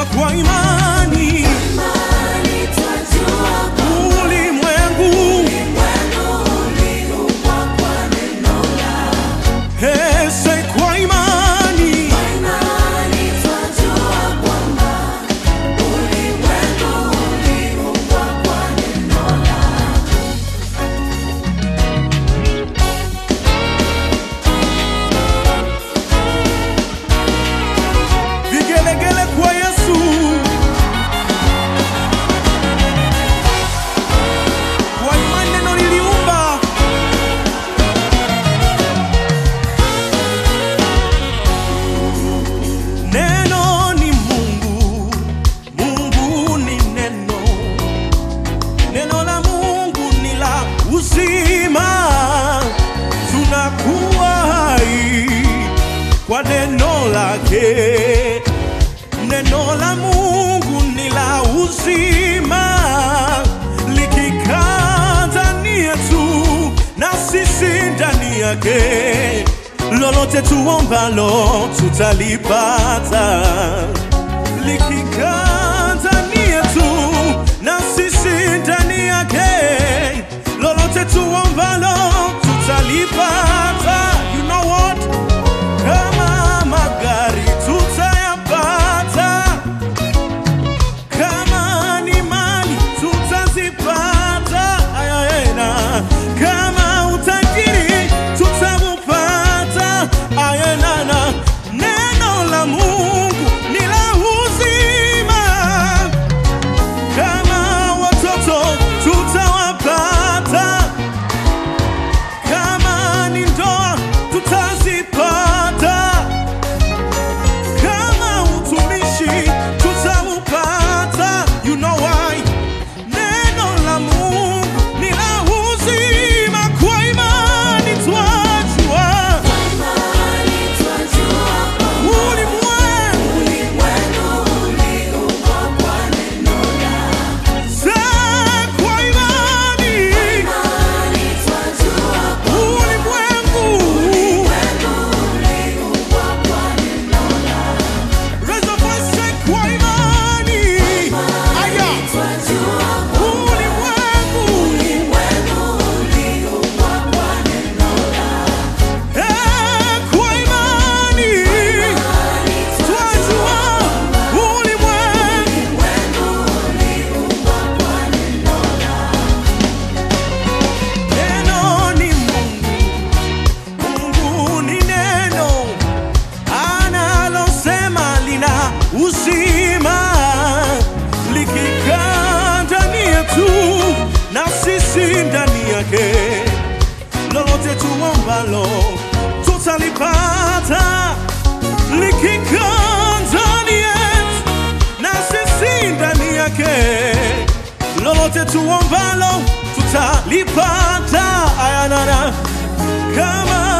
kwa imani ulimwengu hese kwa imani vigelegele kwa Yesu kwa imani neno liliumba neno ni Mungu Mungu ni neno neno la Mungu ni la uzima tunakuwa hai kwa neno lake neno la Mungu ni la uzima likikaa ndani yetu na sisi ndani yake lolote tuombalo tutalipata likikaa ndani yetu na sisi ndani yake lolote tuombalo tutalipata you know what kama magari tutayapata kama ni mali tutazipata ayayena kama utajiri tutaupata ayenana neno la mungu ni la uzima kama watoto tutawapata kama ni ndoa tutazipata kama utumishi tutaupata you know why neno la mungu ni la uzima kwa imani twajua ulimwengu sa kwa imani ulimwengu Raise your voice, say kwa imani aya ulimwengu Eh, kwa imani twajua ulimwengu neno ni Mungu Mungu ni neno analosema lina uzima likikaa ndani yetu na sisi ndani yake lolote tuombalo tutalipata likikaa ndani yetu na sisi ndani yake lolote tuombalo tutalipata ayanana kama